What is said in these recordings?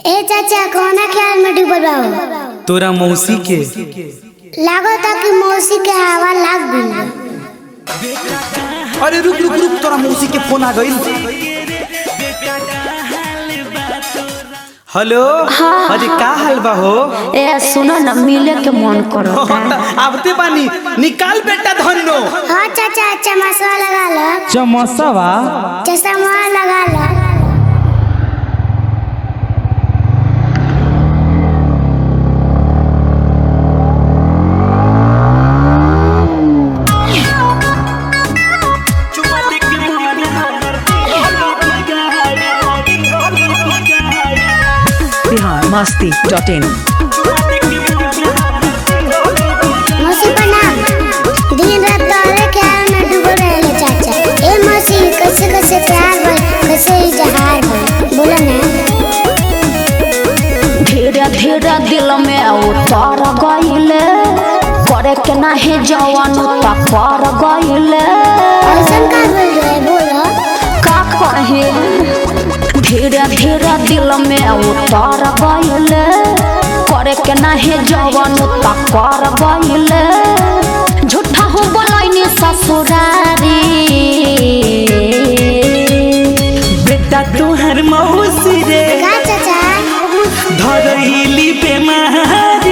ए चाचा कौना ख्याल में डूबल बाबू तोरा मौसी के लागो ता कि मौसी के हवा लाग गइल अरे रुक रुक रुक तोरा मौसी के फोन आ गइल हेलो अरे का हाल बा हो ए सुनो न मिले के मन करो आवते बानी निकाल बेटा धन्नो हाँ चाचा चमसवा लगा लो चमसवा चश्मा लगा लो बिहार मस्ती डॉट इन मौसी प्रणाम दिन रात तोरे ख्याल में डूबल रहेले चाचा ए मौसी कैसे कैसे प्यार भइल कैसे इजहार भइल बोलो ना धीरे धीरे दिल में उतर गईले करे के नाही जवान त कर गईले ऐसन का बोल रहे बोलो का कहे धीरे धीरे दिल में उतर गईले करे के नाही जवान त कर गईले झूठा हो बोलैनी ससुरारी बेटा तोहर मौसी रे का चाचा धरैली बेमारी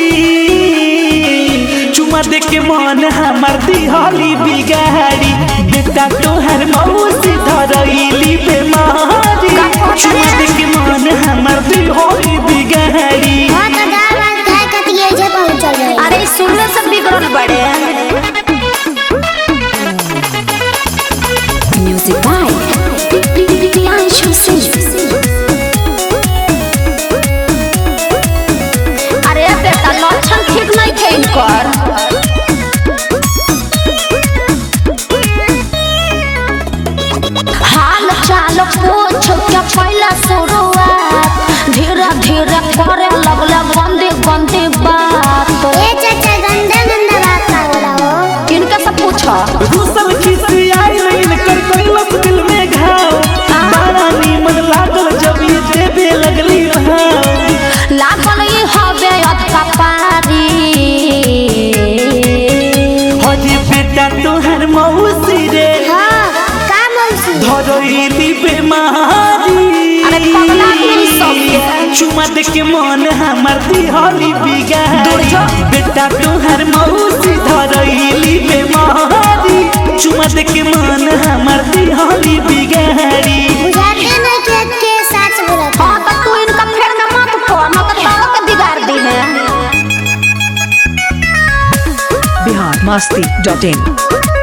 चुमा दे के मन हमर दिहली बिगाड़ी बेटा तोहर मौसी धरैली बेमारी चुमा दे के मन हमर दिहली बिगाड़ी हाँ तो दाल भात खाए कतिये जे पहुंचल रहे अरे सुनने से बिगड़ल बड़े म्यूजिक बाय प्रियांशु सिंह अरे बेटा लक्षण ठीक नहीं थे इनकर हाल चाल पूछ के पहला शुरुआत धीरे धीरे करे लगले गंदी गंदी बात ए चाचा गंदा गंदा बात का बोला हो किनके से पूछो दूसर खिसी आई लेकिन कर कैलस दिल में घाव बड़ा नीमन लागल जब ये देवे लगली भाव लागल ई हवे अधका पारी हजे बेटा तोहर मौसी रे हाँ का मौसी धरैली बेमारी अरे पगला गेल सबके। चुमा दे के मन हमर दिहली बिगाड़ी दुर्जो। बेटा तोहर मौसी धरैली बेमारी चुमा दे के मन हमर दिहली बिगाड़ी बुझाते नहीं कि के सच बोला था हाँ तो तू इनका फेर में मत पड़ न तो तारो के बिगाड़ दी है बिहार मस्ती डॉट इन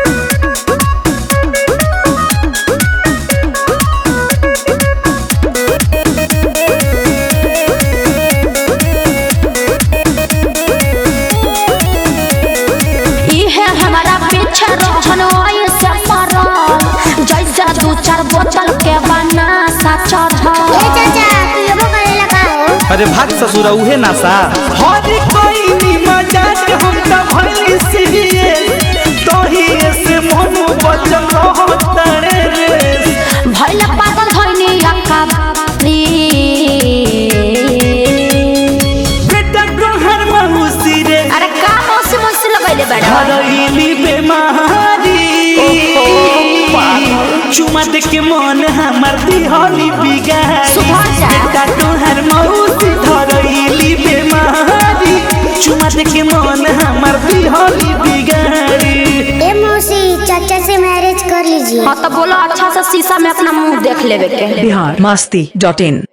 इहे हमारा पीछे रहन ऐसे पड़ल जैसे दू चार बोतल के बना सा ए चढ़ल चाचा पियबो करे लगा हो अरे भाग ससुरा उहे नासा हर कोई नी मजाक हम त भइली सीरियस तोही से मन बचल रहतरे रे भैल पागल धैनी अक्का बेटा तोहर मौसी रे अरे का मौसी मौसी लगैले बड़ा धरैली बेमारी चुमा दे के मन हमर दिहली बिगाड़ी सुधर जा। बेटा तोहर मौसी धरैली बेमारी चुमा दे के मन हमर दिहली बिगाड़ी ए मौसी चाचा से मैरिज कर लीजिए हाँ तो बोलो अच्छा से शीशा में अपना मुंह देख लेवे के बिहार मस्ती डॉट इन